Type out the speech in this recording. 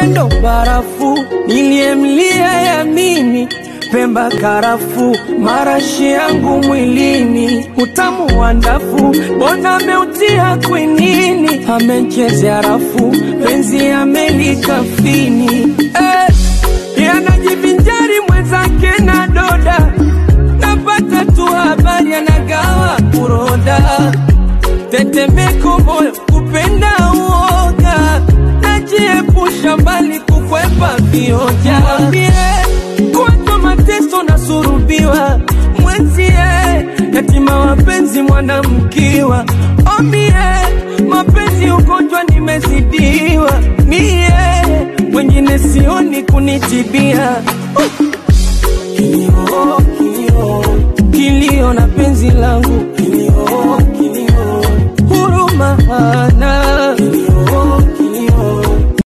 ndo barafu niliyemlia yamini Pemba karafu marashi yangu mwilini utamu wa ndafu bona ameutia kwinini amechezea rafu penzi amelikafini eh, yanajivinjari mwenzake na doda napata tu habari anagawa kuroda tetemeko moyo kupenda uoga najiepusha mbali kukwepa vioja Mwambie, kuwapa mateso na surubiwa mwenzie yatima wapenzi mwanamkiwa omie mapenzi ugonjwa nimezidiwa mie wengine sioni kunitibia